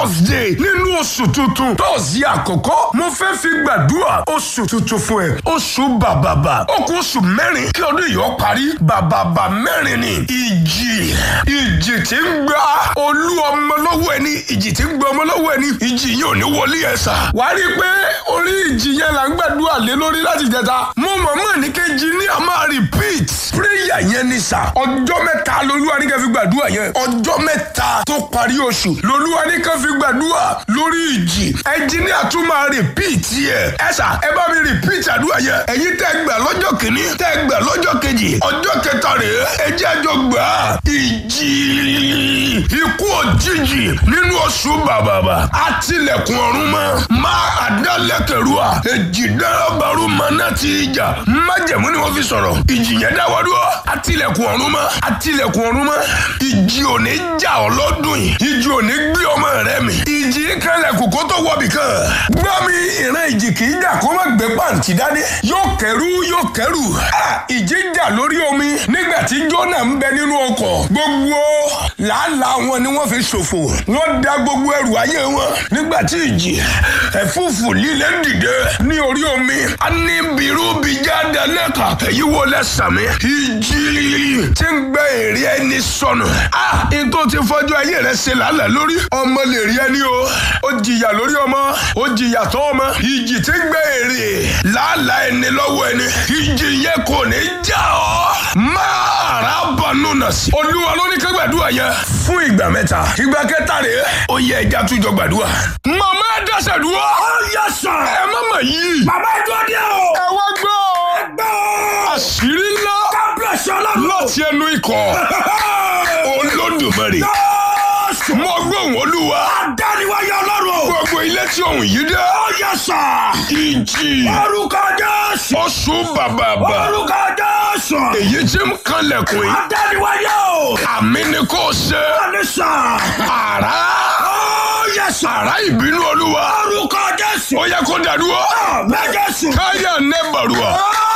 thursday nínú oṣù tuntun tọ́sí àkọ́kọ́ mo fẹ́ fi gbàdúrà oṣù tuntun fún ẹ oṣù bàbàbà ó kù oṣù mẹ́rin kí ọdún yìí ó parí bàbàbà mẹ́rin ni ìjì ìjì tí ń gba olú ọmọ lọ́wọ́ ẹni ìjì tí ń gba ọmọ lọ́wọ́ ẹni ìjì yìí ò ní wọlé ẹ̀ sà wàá rí i pé orí ìjì yẹn là ń gbàdúrà lé lórí láti jẹta mo mọ̀mọ́ ní kejì ní a máa repeat prayer yẹn ni sà ọjọ́ mẹ́ta lolúwa ní ká fi gbàdúrà yẹn ọjọ́ mẹ́ta tó parí oṣù lolúwa ní ká fi gbàdúrà lórí ìjì ẹnjìníà tún máa repeat yẹ ẹ sà ẹ bá mi repeat àdúrà yẹn ẹ̀yin tẹ́ gbà lọ́jọ́ kìíní tẹ́ gbà lọ́jọ́ kejì ọjọ́ kẹta rèé ẹ jẹ́ àjọ gbà á ìjì ikú òjijì nínú oṣù bàbàbà àtìlẹ̀kùn ọ̀run mọ́ máa àdálẹ́kẹ̀rúà èjì dárábàrú mọ́nà tí ìjà májẹ̀mú ni wọ́n fi sọ̀rọ̀ ìjì yẹn dáwọ́ dúró àtìlẹ̀kùn ọ̀run mọ́ àtìlẹ̀kùn ọ̀run mọ́ ìjì ò ní jà ọ́ lọ́dún yìí ìjì ò ní gbé ọmọ rẹ mi ìjì kanlẹ̀ kòkó tó wọ̀bì kan gbọ́ mi ìran ìjì kì í jà kó má gbé pàǹtí dání yóò kẹrù yóò kẹrù ìjì jà lórí omi nígbà tí Jónà ń bẹ nínú ọkọ̀ gbogbo làálàá wọn ni wọ́n fi ṣòfò wọ́n da gbogbo ẹrù ayé wọn nígbà tí ìjì ẹ̀fúùfù líle dìde ní orí omi a ní bìrúbìjà dalẹ́ka èyí wo lẹ́sàmí ìjì tí ń gbé èrè ẹni sọnù a ètò ti fọjú ayé rẹ ṣe làálàá lórí ọmọ lè rí ẹni o ó jìyà lórí ọmọ ó jìyà tó ọmọ ìjì tí ń gbé èrè làálàá ẹni lọ́wọ́ ẹni ìjì yẹn kò ní já ọ máa rà bọ̀nù nà sí. olúwa ló ní ká gbàdúrà yẹn fún ìgbà mẹ́ta ìgbà kẹta rèé ó yẹ ẹja túnjọ gbàdúrà. màmá ẹ dẹ́sẹ̀ dúró. ó yẹ sàn. ẹ má mà yí. bàbá ìjọ dé o. ẹ wá gbọ́. ẹ gbọ́ o. àṣírí ńlá kábíyèsí ọlọ́run. láti ẹnu ikọ̀ olódùmarè. Jésù. mo gbóhùn olúwa. adániwáyé ọlọ́run. gbogbo ilé tí òun yìí dé. ó yẹ sàn. ìjì orúkọ Jésù. oṣù bàbàbà orúkọ Jésù. èyí tí ń kanlẹ̀kùn yìí. adániwáyé o. àmì ni kò ṣe. ní sàn. àrá ó yẹ sàn. àrá ìbínú olúwa. orúkọ Jésù. ó yẹ kó dàdúrà. àmín Jésù. káyà nẹ́bàrúà.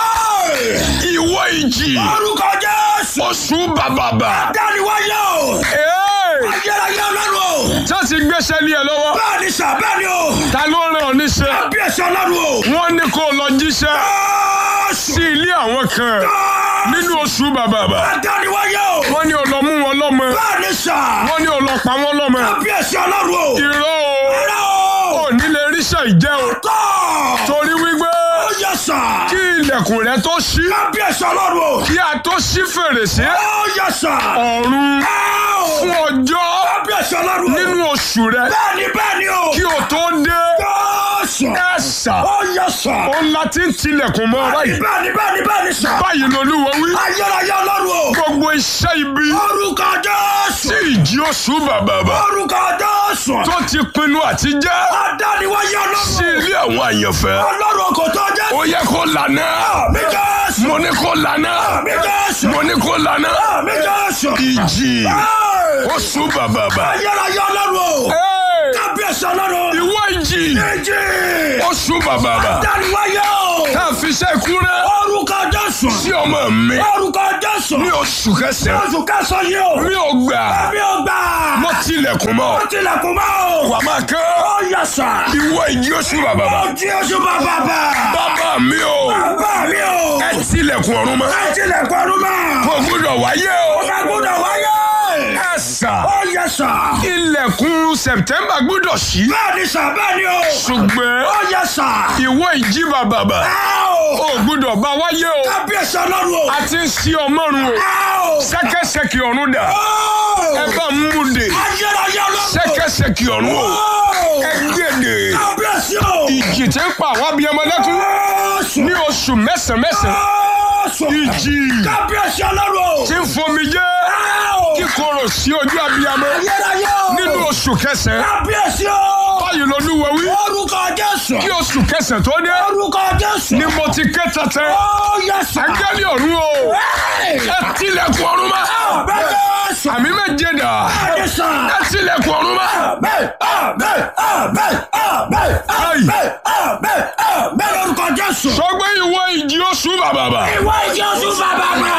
Ẹ́ẹ̀. ìwọ ìjì. orúkọ Jésù. oṣù bàbàbà. adániwáyé o. Ee, ayérayé ọlọ́run o. tá ti gbéṣẹ́ lé ẹ lọ́wọ́. bẹ́ẹ̀ ni sàn bẹ́ẹ̀ ni o. ta ló rán ọ níṣẹ́. kábíyèsí ọlọ́run o. wọ́n ní kó lọ jíṣẹ́ Jésù. sí ilé àwọn kan nínú oṣù bàbàbà. adániwáyé o. wọ́n ní ó lọ mú wọn lọ́mọ. bẹ́ẹ̀ ni sàn. wọ́n ní ó lọ pa wọ́n lọ́mọ. kábíyèsí ọlọ́run o. irọ́ o Ẹ̀rọ ò o. ní lè ríṣẹ́ ìjẹ́ o. Tọ́. torí wípé Ó yẹ sàn. kí ilẹ̀kùn rẹ tó ṣí kábíyèsí ọlọ́run o. kí a tó ṣí fèrèsé Ó yẹ sàn. ọ̀run Ẹ́ẹ̀ o. fún ọjọ́ kábíyèsí ọlọ́run o. nínú oṣù rẹ bẹ́ẹ̀ ni bẹ́ẹ̀ ni o. kí o tó dé Jésù. ẹ̀sà Ó yẹ sàn. ó ńlá tí ń tilẹ̀kùn mọ́ báyìí bẹ́ẹ̀ ni bẹ́ẹ̀ ni bẹ́ẹ̀ ni sàn. báyìí lolúwo wí ayérayé ọlọ́run o. gbogbo iṣẹ́ ibi orúkọ Jésù. tí ìjì oṣù bàbàbà orúkọ Jésù. tó ti pinnu àti jẹ́ adániwáyé sí ọlọ́run. ilé àwọn àyànfẹ́ ọlọ́run kò tó jẹ́. ó yẹ kó lànà mi Jésù. mo ní kó lànà mi Jésù. mo ní kó lànà mi Jésù. ìjì Ẹ́ẹ̀. oṣù bàbàbà. ayérayé ọlọ́run o. Hey! kábíyèsí ọlọ́run. ìwọ ìjì méjì. oṣù bàbàbà adániwáyé o. tá a fi ṣe kúrẹ́ orúkọ Jésù. sí ọmọ mi orúkọ Jésù. ní oṣù kẹsàn-án oṣù kẹsàn-án yìí o. mi ò gbà mi ò gbà. mo tilẹ̀kùn mọ́ ó tilẹ̀kùn mọ́ o. wà máa kán ó yẹ sàn. ìwọ ìjì oṣù bàbàbà ó jí oṣù bàbà bà. bàbá mi ò bàbá mi o. ẹ tilẹ̀kùn ọ̀run mọ́ ẹ tilẹ̀kùn ọdún mọ́. kò gbúdọ̀ wáyé o ẹ gbọ́dọ̀ wáyé. ẹ sà ó yẹ sàn. ilẹ̀kùn September gbúdọ̀ ṣí bẹ́ẹ̀ ni sàn bẹ́ẹ̀ ni o. ṣùgbọ́n ó yẹ sàn. ìwọ ìjì bàbàbà ẹ o. ò gbúdọ̀ bá wáyé o kábíyèsí ọlọ́run o. a ti ń ṣí ọmọrun o ẹ o. ṣẹ̀kẹ̀ṣẹ̀kì ọ̀run dà ó. ẹ bá mú de ayérayé ọlọ́run. ṣẹ̀kẹ̀ṣẹ̀kì ọ̀run o ó. ẹ gbèdè kábíyèsí o. ìjì tí ń pa àwọn abiyamọ lẹ́kún Jésù. ní oṣù mẹ́sàn-án mẹ́sàn-án Jésù. ìjì kábíyèsí ọlọ́run o. tí ń fomi jẹ́ ẹ o. kíkorò sí ojú abiyamọ ayérayé o. nínú oṣù kẹsàn-án kábíyèsí o. báyìí lolúwa wí orúkọ Jésù. kí oṣù kẹsàn-án tó dé orúkọ Jésù. ni mo ti ké tẹ́tẹ́ ó yẹ sàn. áńgẹ́lì ọ̀run o ẹ tilẹ̀kùn ọ̀run mọ́ bẹ́ẹ̀ Jésù. àmì méje dà bẹ́ẹ̀ sàn. ẹ tilẹ̀kùn ọ̀run mọ́ Amen, amen, amen, amen, amen, amen, amen lórúkọ Jésù. sọgbẹ́ ìwọ ìjì oṣù bàbàbà Ìwọ ìjọ sún bàbá mà.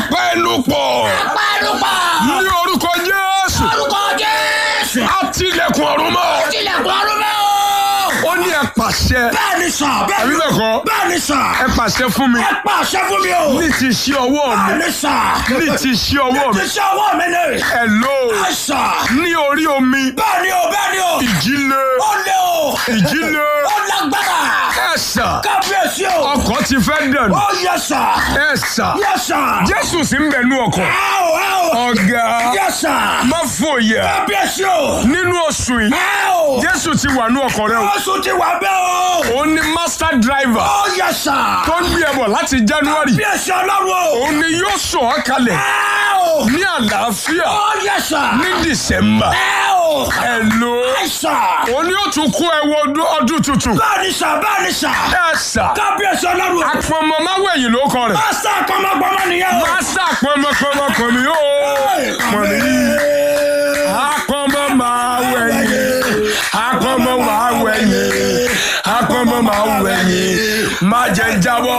apẹnupọ̀ Pẹ́ẹ́nùpà. ní orúkọ Jésù Lórúkọ Jésù. á tilẹ̀kùn ọ̀run mọ́ tilẹ̀kùn ọdún mẹ́ o. ó ní ẹ pàṣẹ bẹ́ẹ̀ ni sà bẹ́ẹ̀ àbí ni bẹ́ẹ̀ kọ́ bẹ́ẹ̀ ni sà. ẹ pàṣẹ fún mi ẹ pàṣẹ fún mi o. ní ti ṣí ọwọ́ mi bẹ́ẹ̀ ni sà. ní ti ṣí ọwọ́ mi ti ṣe ọwọ́ mi ni. ẹ lò ó ẹ sà. ní orí omi bẹ́ẹ̀ ni o bẹ́ẹ̀ ni o. ìjì le ó lé o. ìjì le ó lágbára. ẹ sà kábíyèsí o. ọkọ̀ ti fẹ́ dẹ̀nu ó yẹ sà. ẹ sà yẹ sà. jésù sì ń bẹ̀ nú ọkọ̀ ẹ o ẹ o. ọ̀gá yẹ sà. má fòyà kábíyèsí o. nínú oṣù yìí ẹ o. jésù ti wà nú ọkọ̀ rẹ o oṣù ti wà bẹ́ẹ̀ o. òun ni master driver ó yẹ sà. tó ń gbé ẹ bọ̀ láti january kábíyèsí ọlọ́run o. òun ni yóò sọ̀ ọ́ kalẹ̀ ẹ o. ní àlàáfíà ó yẹ sà. ní december ẹ o. ẹ lò ó ẹ sà. òun ni yóò tún kó ẹ wọ ọdún- ọdún tuntun bẹ́ẹ̀ ni sà bẹ́ẹ̀ ni sà. ẹ sà kábíyèsí ọlọ́run o. apọmọ máwẹ̀yìn ló kọ rẹ̀ pásítà kọ́mọgbọ́mọ nìyẹn o. master pọmọpọmọ pọmọ yóò pọmọ akọmọ máwẹ̀yìn akọmọ máwẹ̀yìn akọmọ máwẹ̀yìn má jẹ́ jábọ́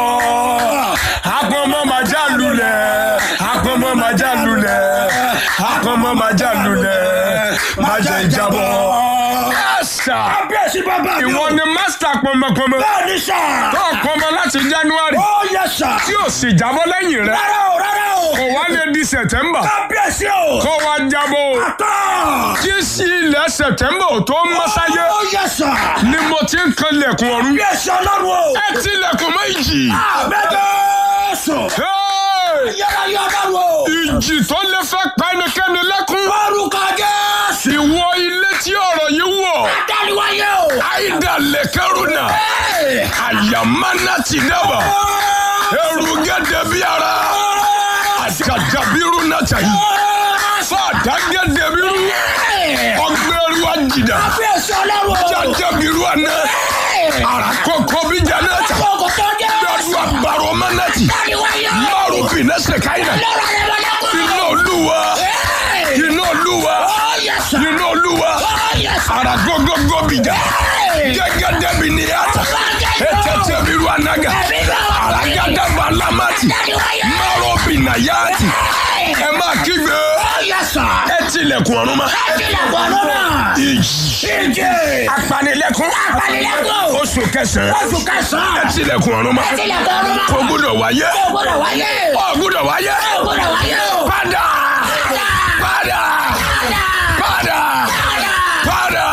akọmọ má já lulẹ̀ akọmọ má já lulẹ̀ akọmọ má já lulẹ̀ má jẹ́ jábọ́. ẹ̀sà kábíyèsí bàbá mi o. ìwọ ni master pọmọpọmọ bẹ́ẹ̀ ni sà. tó pọmọ láti january ó yẹ sà. tí ò sì jábọ́ lẹ́yìn rẹ̀ rárá o rárá o. kò wá lè di september kábíyèsí o. kó wá jábọ́ o. tọ́. tí sí ilẹ̀ september ò tó ń mọ́sáyé ó yẹ sà. ni mo ti ń kan lẹ̀kùn ọ̀run. kábíyèsí ọlọ́run o. ẹ ti lẹ̀kùn méjì. àbẹ́jọ́sọ. Hey! yàrá yọ ọlọ́run o. ìjì tó lè fẹ́ pa ẹnikẹ́ni lẹ́kún. orúkọ jésù. ìwọ ilé tí ọ̀rọ̀ yìí wọ̀. dániwáyé o. àìdá lẹ́kẹ́rùnà. Hey! àyàmánà ti dábà. ẹrù gẹ́gẹ́ bí ara. àjàjàbírú náà tàyí. fàdá gẹ́gẹ́ bírú. ọgbẹ́rú àjìdá. kábíyèsí ọlọ́run o. jàjàbírú àná. àràkọ́kọ́ bí jàná tà. kókò tó jẹ́. lọ́dún àbárò mánàtì. dániwáyé o. márùn bìnẹ́sẹ̀ káyìnà. lọ́rọ̀ rẹ̀ wọlé kú. iná olúwa. Hey! iná olúwa. ó yẹ sà. iná olúwa. ó yẹ sà. àràgógógó bìjà. gẹ́gẹ́ bí ni ata. ètètè bí ru anaga. àràgádàbà lámàtì. dániwáyé. márùn bìnàyàtì. ẹ máa kígbe. ó yẹ sà. ẹ tilẹ̀kùn ọ̀run ma. tilẹ̀kùn ọdún náà. ìjì. ìjì. apanilẹ́kùn. apanilẹ́kùn. oṣù kẹsàn-án. oṣù ẹ kẹsàn-án. tilẹ̀kùn ọ̀run ma. tilẹ̀kùn ọdún náà. kò gbúdọ̀ wáyé. ó gbọ́dọ̀ wáyé. ó gbúdọ̀ wáyé. ó gbọ́dọ̀ wáyé o. padà. padà. padà. padà.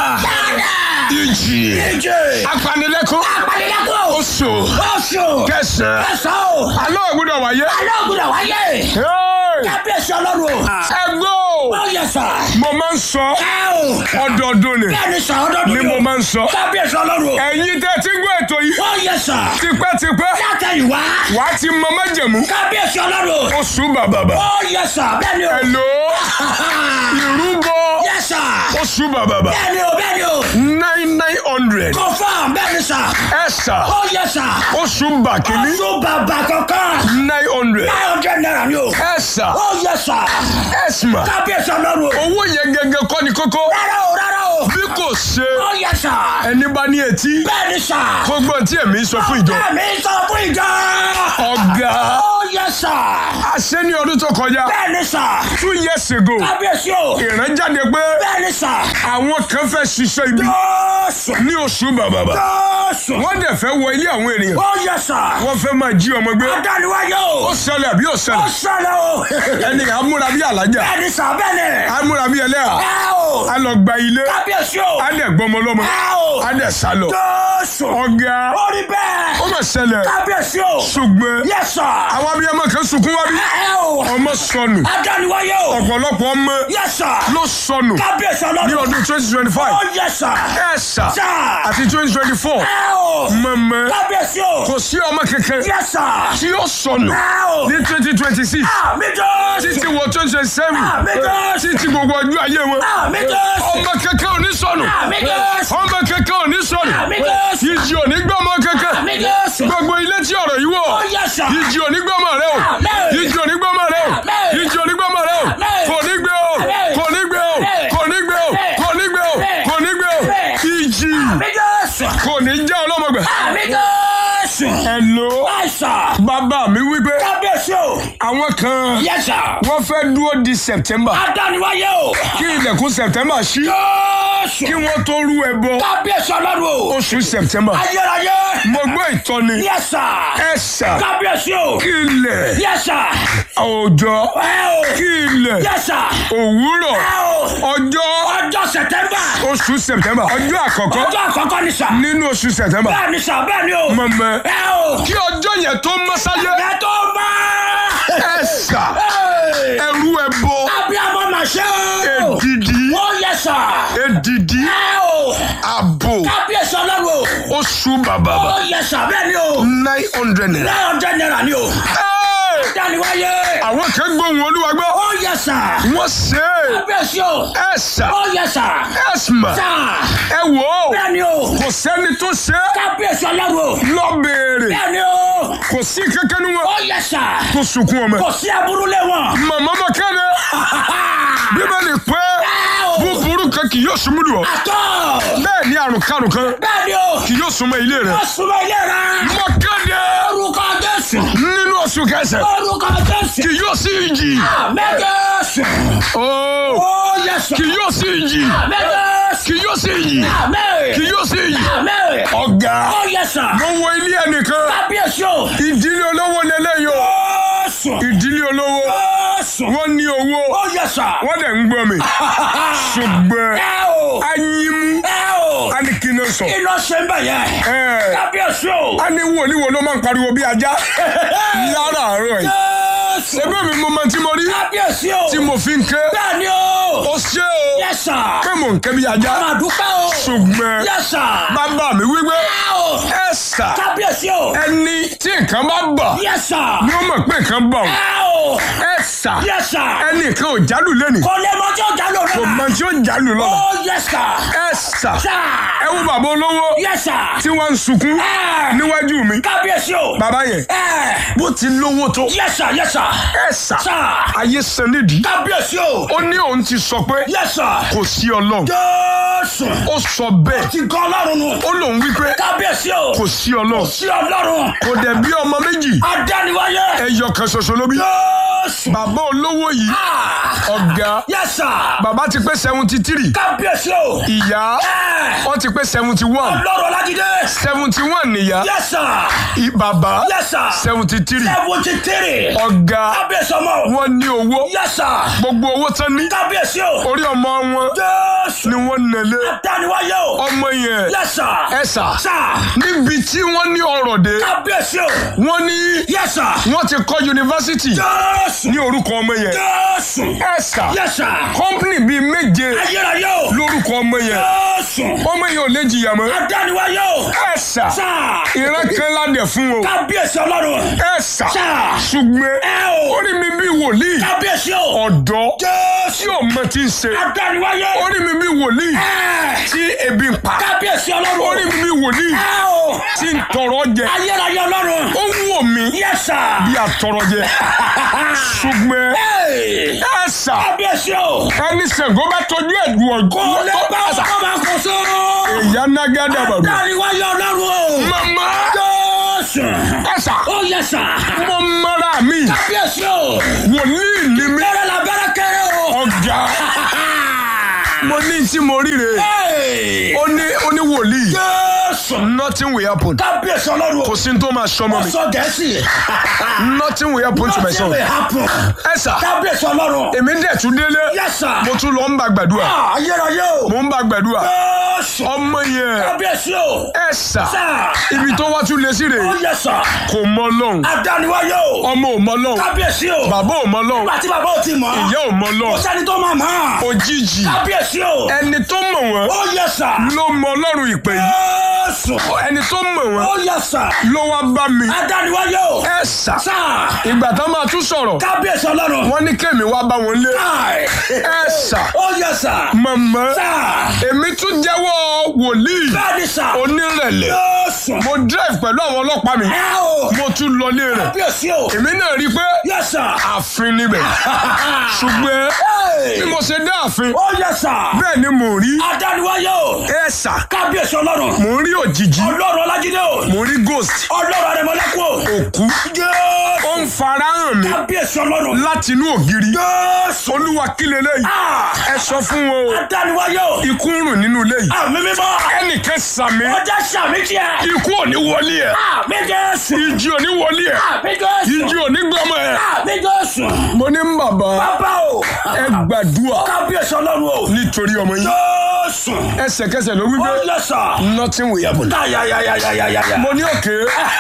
ìjì. ìjì. apanilẹ́kùn. apanilẹ́kùn. oṣù oṣù. kẹsàn-án. kẹsàn-án o. alọ́ ò gbúdọ̀ wáyé. alẹ́ ò gbọ́dọ̀ wáyé. Hey! kábíyèsí ọlọ́run o. ẹgbẹ́ o ó yẹ sà. mo máa ń sọ ẹ o. ọdọọdún ni bẹ́ẹ̀ ni sà ọdọọdún ni mo máa ń sọ kábíyèsí ọlọ́run o. ẹ̀yin tẹ́ ti gbọ́ ètò yìí ó yẹ sà. tipẹ́tipẹ́ látẹ̀yìnwá. wà á ti mọ májẹ̀mú kábíyèsí ọlọ́run o. oṣù bàbàbà ó yẹ sà bẹ́ẹ̀ ni o. ẹ̀lò ìrúbọ yẹ sà. oṣù bàbàbà bẹ́ẹ̀ ni o bẹ́ẹ̀ ni o. nine nine hundred confam bẹ́ẹ̀ ni sà. ẹ̀sà ó yẹ sà. oṣù bàkínní oṣù bàbà kankan. nine hundred nine hundred naira ni o. ẹ̀sà ó yẹ sà. ẹ̀sìmà kábíyèsí ọlọ́run o. owó yẹn gẹ́gẹ́ kọ́ ni kókó rárá o rárá o. bí kò ṣe ó yẹ sà. ẹni bá ní etí bẹ́ẹ̀ ni sà. kó gbọ́n tí èmi sọ fún ìjọ bẹ́ẹ̀ mi sọ fún ìjọ. ọ̀gá ó yẹ sà. àṣẹ ní ọdún tó kọjá bẹ́ẹ̀ ni sà. two years ago kábíyèsí o. ìran jáde pé bẹ́ẹ̀ ni sà. àwọn kan fẹ́ ṣiṣẹ́ ibi Jésù. ní oṣù bàbàbà Jésù. wọ́n dẹ̀ fẹ́ wọ ilé àwọn ènìyàn ó yẹ sà. wọ́n fẹ́ máa jí ọmọ gbé adániwáyé o. ó ṣẹlẹ̀ àbí ó ó ṣẹlẹ̀ ṣẹlẹ̀ o. ẹni amúra bí alájà bẹ́ẹ̀ ni sà bẹ́ẹ̀ ni. amúra bí ẹlẹ́à ẹ o. a lọ gba ilé kábíyèsí o. a dẹ̀ gbọmọ lọ́mọ ẹ o. a dẹ̀ sá lọ Jésù. ọ̀gá ó rí bẹ́ẹ̀. ó mà ṣẹlẹ̀ kábíyèsí o. ṣùgbọ́n yẹ sà. àwọn abiyamọ kan sunkún wá bí ẹ o. ọmọ sọnù adániwáyé o. ọ̀pọ̀lọpọ̀ ọmọ yẹ sà. ló sọnù kábíyèsí ní ọlọ́run. ọdún twenty twenty five ó yẹ sà. ẹ̀sà sà. àti twenty twenty four ẹ o. mọ̀mọ́ kábíyèsí o. kò sí ọmọ kankan yẹ sà. tí ó sọnù ẹ o. ní twenty twenty six àmì Jésù. títí wọ twenty twenty seven àmì Jésù. títí gbogbo ọjọ́ ayé wọn àmì Jésù. ọmọ kankan ò ní sọnù àmì Jésù. ọmọ kankan ò ní sọnù àmì Jésù. ìjì ò ní gbọ́mọ kankan àmì Jésù. gbogbo ilé tí ọ̀rọ̀ yìí wọ̀ ó yẹ sà. ìjì ò ní gbọ́mọ rẹ o Àmín. ìjì ò ní gbọ́mọ rẹ o Àmín. ìjì ò ní gbọ́mọ rẹ o Àmín. kò ní gbé o Àmín. kò ní gbé o Àmín. kò ní gbé o Àmín. kò ní gbé o Àmín. kò ní gbé o Àmín. ìjì àmì Jésù. kò ní já ọlọ́mọgbà àmì Jésù. hello àìsà. bàbá mi wípé kábíyèsí kábíyèsí o. àwọn kan Yes sir. wọ́n fẹ́ dúró di september Adániwáyé o. kí ilẹ̀kùn september ṣí Jésù. kí wọ́n tó rú ẹbọ Kábíyèsí ọlọ́run o. oṣù september Ayérayé. mo gbọ́ ìtọ́ni Yes sir. ẹ̀sà Kábíyèsí o. kí ilẹ̀ Yes sir. òòjọ́ Ẹ o. kí ilẹ̀ Yes sir. òwúrọ̀ Ẹ o. ọjọ́ Ọjọ́ Sẹ̀tẹ́mbà. oṣù september ọjọ́ àkọ́kọ́ Ọjọ́ àkọ́kọ́ ni sà. nínú oṣù september Bẹ́ẹ̀ ni sà bẹ́ẹ̀ ni o. mọ̀mọ́ Ẹ o. kí ọjọ́ yẹn tó mọ́ sáyé Ẹ tó bá. ẹ̀sà Ẹ. ẹrú ẹbọ Abiyamọ mà ṣe o. èdìdí Ó yẹ sà. èdìdí Ẹ o. àbò Kábíyèsí ọlọ́run o. oṣù bàbà Ó yẹ sà bẹ́ẹ̀ ni o. nine hundred naira. Nine hundred naira ni o. Hey! Adániwáyé. àwọn kan gbóhùn olúwa gbọ́ Ó yẹ sà. wọ́n ṣe é Kábíyèsí o. ẹ̀sà Ó yẹ sà. ẹ̀sìmà Sà. ẹ wò ó Bẹ́ẹ̀ ni o. kò sẹ́ni tó ṣe é Kábíyèsí ọlọ́run o. lọ béèrè Bẹ́ẹ̀ ni o. kò sí kankan ní wọn Ó yẹ sà. tó sunkún ọmọ Kò sí aburú lé wọn. màmá ma kéde bíbélì pé Ẹ o. búburú kan kì yóò súnmọ́ lù ọ́ Àtọ̀. bẹ́ẹ̀ ni àrùn karùn kan Bẹ́ẹ̀ ni o. kì yóò súnmọ́ ilé rẹ̀ Ó súnmọ́ ilé rẹ̀. mọ kéde Orúkọ Jésù. nínú oṣù kẹsẹ̀ Orúkọ Jésù. kì yóò sí ìjì Àmín Jésù. Ó, Ó yẹ sà. kì yóò sí ìjì Àmín Jésù. kì yóò sí ìjì Àmín. kì yóò sí ìjì Àmín. ọ̀gá Ó yẹ sà. mo wo ilé ẹnìkan Kábíyèsí o. ìdílé olówó lélẹ́yìn o Jésù. ìdílé olówó Jésù. wọ́n ní owó Ó yẹ sà. wọ́n dẹ̀ ń gbọ́ mi ṣùgbọ́n Ẹ o. anyimu Ẹ o. á ní kí ni ó sọ Iná ṣe ń bẹ̀ yẹn. ẹ̀ Kábíyèsí o. á ní wòlíì wo ló máa ń pariwo bí ajá láràárọ̀ yìí Jésù. ẹgbẹ́ mi mo máa tí mo rí Kábíyèsí o. tí mo fi ń ké Bẹ́ẹ̀ ni o. ó ṣe o Yẹ sà. pé mò ń ké bí ajá Máa dúpẹ́ o. ṣùgbọ́n Yẹ sà. bàbá mi wípé Ẹ o. ẹ sà Kábíyèsí o. ẹni tí nǹkan bá bà Yẹ sà. ni ó mọ̀ pé nǹkan bà ó Ẹ o. ẹ sà Yẹ sà. ẹnì kan ò jálù lẹ́nìí Kò lè mọ tí ó jà lóra. kò mọ tí ó jálù lọ́la Ó yẹ sà. ẹ sà Sà. ẹ wo bàbá olówó Yẹ sà. tí wọ́n ń sunkún Ẹ. níwájú mi Kábíyèsí o. bàbá yẹn Ẹ. bó ti lówó tó Yẹ sà. Yẹ sà. ẹ sà Sà. ayé san nídìí Kábíyèsí o. ó ní òun ti sọ pé Yẹ sà. kò sí ọlọ́run Jésù. ó sọ bẹ́ẹ̀ Ti gan Ọlọ́run nù. ó lòun wípé Kábíyèsí o. kò sí ọlọ́run Sí Ọlọ́run. kò dẹ̀ bí ọmọ méjì Adániwáyé. ẹyọ kan ṣoṣo ló bí Jésù. bàbá olówó yìí Ah. ọ̀gá Yẹ sà. bàbá ti pé seventy three Kábíyèsí o. ìyá Ẹ. wọ́n ti pé seventy one Ọlọ́run Ọlájídé. seventy one nìyá Yẹ sà. i- bàbá Yẹ sà. seventy three Seventy three. ọ̀gá Kábíyèsí ọmọ. wọ́n ní owó Yẹ sà. gbogbo owó tán ní Kábíyèsí o. orí ọmọ wọn Jésù. ni wọ́n nẹ̀lé Adániwáyé o. ọmọ yẹn Yẹ sà. ẹ sà Sà. níbi tí wọ́n ní ọrọ̀ dé Kábíyèsí o. wọ́n ní Yẹ sà. wọ́n ti kọ́ yunifásitì Jésù. ní orúkọ ọmọ yẹn Jésù. ẹ sà Yẹ sà. kọ́mpìnì bíi méje Ayérayé o. lórúkọ ọmọ yẹn Jésù. ọmọ yẹn ò lè jìyà mọ́ Adániwáyé o. ẹ sà Sà. ìran kan ládẹ fún o Kábíyèsí Ọlọ́run. ẹ sà Sà. ṣùgbọ́n Ẹ o. orí mi bí wòlíì Kábíyèsí o. ọ̀dọ́ Jésù. tí ò mọ tí ń ṣe Adániwáyé. orí mi bí wòlíì Ẹ. tí ebi ń pa Kábíyèsí Ọlọ́run. orí mi bí wòlíì Ẹ o. tí ń tọrọ jẹ Ayérayé Ọlọ́run. ó ń wò mí Yẹ sà. bí àtọrọ jẹ ṣùgbọ́n Hey. ẹ sà Kábíyèsí o. ẹni Ṣàngó bá tọjú ẹ̀dùn Kò lè bá ọ̀gbọ́n ọkọ máa kó sóró. ìyá nágádà bàbá Adániwáyé Ọlọ́run o. mama Jésù. ẹ sà Ó yẹ sà. mo mara mi Kábíyèsí o. wòlíì ni mi Bẹ́rẹ̀ la bẹ́rẹ̀ kéré o. ọ̀gá mo ní tí mo ríre Hey. ó ní ó ní wòlíì Jésù. nothing will happen Kábíyèsí Ọlọ́run kò o. sí ní tó máa sọmọ mi Sọ Gẹ̀ẹ́sì. nothing will happen to my son Nothing will happen. ẹ sà Kábíyèsí Ọlọ́run. èmi dẹ̀ tún délé Yes sir. mo tún lọ ń bá gbàdúrà Ah, Ayérayé o. mo ń bá gbàdúrà Jésù. ọmọ yẹn Kábíyèsí o. ẹ sà Sà. ibi tó wá tún lé sí rè Ó yẹ sà. kò mọ lọ́hùn Adániwáyé o. ọmọ ò mọ lọ́hùn Kábíyèsí o. bàbá ò mọ lọ́hùn Nígbà tí bàbá ò ti mọ̀. ìyá ò mọ Kò lọ́hùn sẹ́ni tó máa mọ̀. òjijì Kábíyèsí o. ẹni tó mọ̀ wọ́n Ó yẹ sà. ló mọ ọlọ́run ìpè yìí Jésù. ẹni tó mọ̀ wọ́n Ó yẹ sà. ló wá bá mi Adániwáyé o. ẹ sà Sà. ìgbà tó máa tún sọ̀rọ̀ Kábíyèsí Ọlọ́run. wọ́n ní kémi wá bá wọn lé Káì. ẹ sà Ó yẹ sà. mọ̀mọ́ Sà. èmi tún jẹ́wọ́ wòlíì Bẹ́ẹ̀ni sà. onírẹ̀lẹ̀ Jésù. mo drive pẹ̀lú àwọn ọlọ́pàá mi Ẹ o. mo tún lọlé rẹ̀ Kábíyèsí o. èmi náà rí i pé Yẹ sà. ààfin níbẹ̀ ṣùgbọ́n bí Hey. mo ṣe dé ààfin Ó yẹ sà. bẹ́ẹ̀ ni mò ń rí Adániwáyé o. ẹ ẹ̀sà kábíyèsí ọlọ́run mò ń rí òjijì ọlọ́run ọlájídé o mò ń rí ghost ọlọ́run àrẹ̀mọ́lẹ́kùn o òkú jésù ó ń farahàn mi kábíyèsí ọlọ́run láti inú ògiri jésù olúwa kí leléyìí Ah! ẹ sọ fún wọn o adániwáyé o ikú ń rùn nínú ilé yìí àmì mímọ́ ẹnìkan sàmì ọjà sàmì tiẹ̀ ikú ò ní wọlé ẹ àmì jésù ìjì ò ní wọlé ẹ àmì jésù ìjì ò ní gbọmọ ẹ. àmì jésù mo ní bàbá bàbá o ẹ gbàdúrà kábíyèsí ọlọ́run o nítorí ọmọ yín jésù ẹsẹ̀kẹsẹ̀ ló wí ó pé yẹ sà nothing will happen. yáyáyáyáyáyá mo ní òkè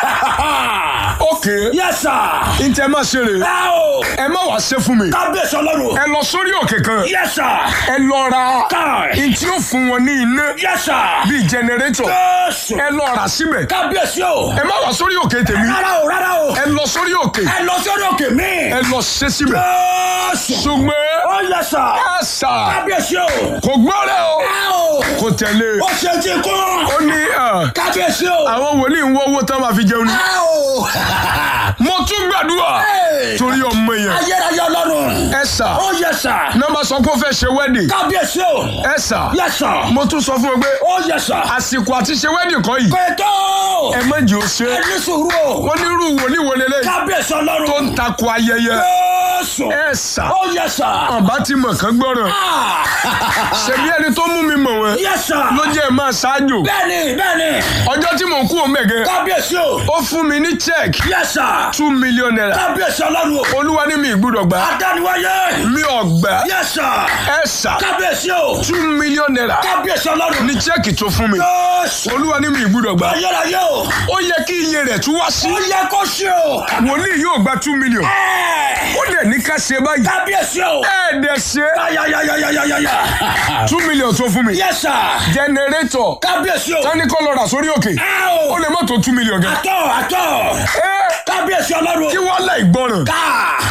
òkè yẹ sà ntẹ má ṣe rè ẹ o ẹ má wàá ṣe fún mi kábíyèsí ọlọ́run ẹ lọ sórí òkè kan yẹ sà ẹ lọ ra káì ntí ó fún wọn ní iná yẹ sà bíi jẹnẹrétọ̀ jésù ẹ lọ rà síbẹ̀ kábíyèsí o ẹ má wàá sórí òkè tèmi rárá o rárá o ẹ lọ sórí òkè ẹ lọ sórí òkè mi ẹ lọ ṣe síbẹ̀ jésù ṣùgbọ́n ó yẹ sà ẹ sà kábíyèsí o kò gbọ́rẹ̀ o ẹ o kò tẹ̀lé ó ṣe ti kún ó ní ah, kábíyèsí o àwọn wòlíì ń wọ́ owó tán máa fi jẹun ni ẹ o mo tún gbàdúrà torí ọmọ yẹn ayérayé ọlọ́run ẹ sà ó yẹ sà nọ́mbà sọ pé ó fẹ́ ṣe wedding kábíyèsí o ẹ sà yẹ sà mo tún sọ fún ọ pé ó yẹ sà àsìkò àti ṣe wedding kọ́ yìí pẹ̀tọ́ ẹ má jẹ́ ó ṣe ẹ ní sùúrù o wọ́n ní irú wòlíì wo lélẹ̀ kábíyèsí tó ọlọ́run ń takò ayẹyẹ jésù ẹ sà ó yẹ sà ọba ti mọ̀ kán gbọ́ràn ṣebí ẹni tó mú mi mọ̀ wọn yẹ sà ló jẹ́ ẹ máa ṣáájú bẹ́ẹ̀ni bẹ́ẹ̀ni ọjọ́ tí mò ń kú òun mẹ̀gẹ́ kábíyèsí o ó fún mi ní check yẹ sà two million naira kábíyèsí ọlọ́run o olúwa ní mi ìgbúdọ̀ gbà adániwáyé mi ò gbà yẹ sà ẹ sà kábíyèsí o two million naira kábíyèsí ọlọ́run ní check tó fún mi jésù olúwa ní mi ìgbúdọ̀ gbà ayérayé o ó yẹ kí iye rẹ̀ tún wá sí ó yẹ kó ṣe o wòlíì yóò gba two million ẹ ó dẹ̀ ní ká ṣe báyìí kábíyèsí o ẹ dẹ̀ ṣe ayayayayayaya two million tó fún mi yẹ sà generator kábíyèsí o tani kọ́ lọ rà sórí òkè ẹ o ó lè má tó two million gan àtọ àtọ ẹ kábíyèsí ọlọ́run kí wọ́n láì gbọ́ràn ká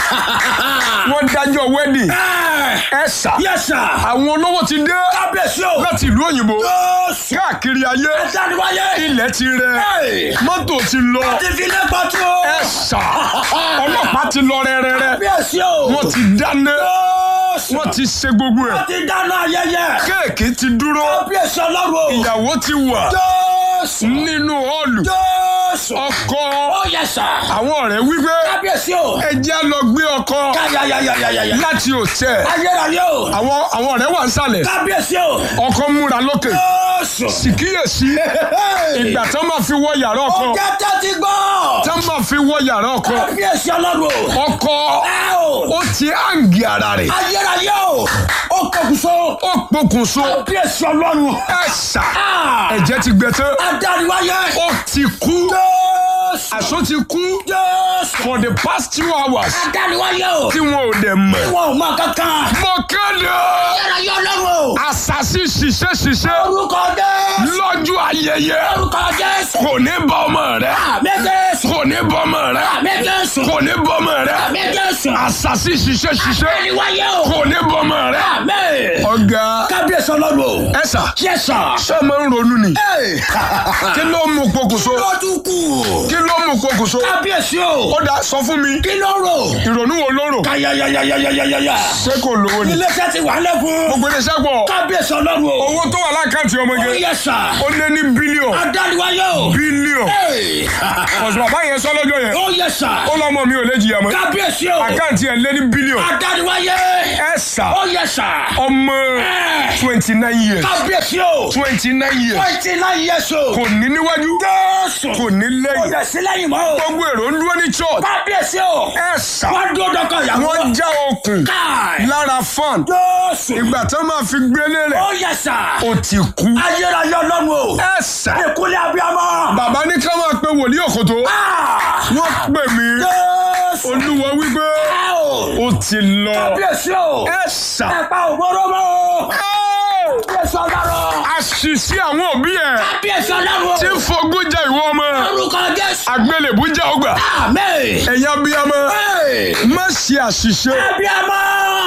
wọ́n dájọ́ wedding ẹ ẹ sà yẹ sà àwọn olówó ti dé kábíyèsí o láti ìlú òyìnbó jésù káàkiri ayé adániwáyé ilẹ̀ ti rẹ Hey! mọ́tò ti lọ ti fi lé pàtó ẹ sà ọlọ́pàá ti lọ rẹ́rẹ́rẹ́ kábíyèsí o wọ́n ti dáná jésù wọ́n ti ṣe gbogbo ẹ̀ ti dáná ayẹyẹ kéèkì ti dúró kábíyèsí ọlọ́run o ìyàwó ti wà jésù nínú họ́ọ̀lù jésù ọkọ ó yẹ sà àwọn ọ̀rẹ́ wípé kábíyèsí o ẹ jẹ́ lọ gbé ọkọ káyayayayaya láti òtẹ́ ayérayé o àwọn àwọn ọ̀rẹ́ wà ń sàlẹ̀ kábíyèsí o ọkọ múra lókè jésù síkíyèsí ìgbà tán máa fi wọ yàrá ọkọ ó jẹ́ tẹ́tí gbọ́ tán máa fi wọ yàrá ọkọ kábíyèsí ọlọ́run o ọkọ ẹ o ó ti hàǹgì ara rẹ̀ ayérayé o ó kọkùsọ ó pokùnso kábíyèsí ọlọ́run ẹ sà Ah! ẹ̀jẹ̀ ti gbẹ tán adániwáyé ó ti kú jésù àṣọ ti kú jésù for the past two hours adániwáyé o tí wọn ò dẹ̀ mọ̀ wọn ò mọ kankan mo kéde ayérayé ọlọ́run o àṣàṣì ṣiṣẹ́ ṣiṣẹ́ orúkọ jésù lọ́jọ́ ayẹyẹ orúkọ jésù kò ní bọ́ ọmọ rẹ àmì jésù kò ní bọ́ ọmọ rẹ àmì jésù kò ní bọ́ ọmọ rẹ àmì jésù àṣàṣì ṣiṣẹ́ ṣiṣẹ́ adániwáyé o kò ní bọ́ ọmọ rẹ. àmì ọ̀gá kábíyèsí ọlọ́run o ẹ sà yẹ́sà ṣé ẹ máa ń ronú ni kí ló mú pokùnso lọ́dún kù kí ló mú pokùnso kábíyèsí o ó dá sọ fún mi kí ló rò ìrònú wo ló rò káyayayayayaya ṣé kò lówó ni iléeṣẹ́ ti wà lẹ́kùn gbogbo iléeṣẹ́ pọ̀ kábíyèsí ọlọ́run o owó tó wà lákàntì ọmọge yẹ́sà ó lé ní bílíọ̀n adániwáyé o bílíọ̀n Hey! ọ̀sùn bàbá yẹn sọ lọ́jọ́ yẹn ó yẹ́sà ó lọ́mọ mi ò lè jìyà mọ́ kábíyèsí o àkáǹtì ẹ̀ lé ní bílíọ̀n adániwáyé ẹ sà ó yẹ́sà ọmọ twenty nine years kábíyèsí o twenty nine years twenty nine years o kò ní níwájú jésù kò ní kò lẹ́yìn dẹ̀ sí lẹ́yìn mọ́ o gbogbo èrò ń dúró ní church kábíyèsí o ẹ sà wọ́n dúró dọ́kọ̀ ìyàwó wọ́n já okùn káì lára fan jésù ìgbà tó máa fi gbélé rẹ̀ ó yẹ́sà ó ti kú ayérayé ọlọ́run o ẹ sà ìkúlẹ̀ abiyamọ. bàbá ní ká máa pe wòlíì òkòtó Ah! wọ́n pè mí jésù olúwa wípé ẹ o ó ti lọ kábíyèsí o ẹ sà ẹ̀pà ògbóró mọ́ o Ẹ́! kábíyèsí ọlọ́run àṣìṣe àwọn òbí ẹ̀ kábíyèsí ọlọ́run tí ń fogún jẹ ìwọ ọmọ orúkọ jésù àgbélébú jẹ ọgbà àmín ẹ̀yin abiyamọ Hey! má ṣe àṣìṣe abiyamọ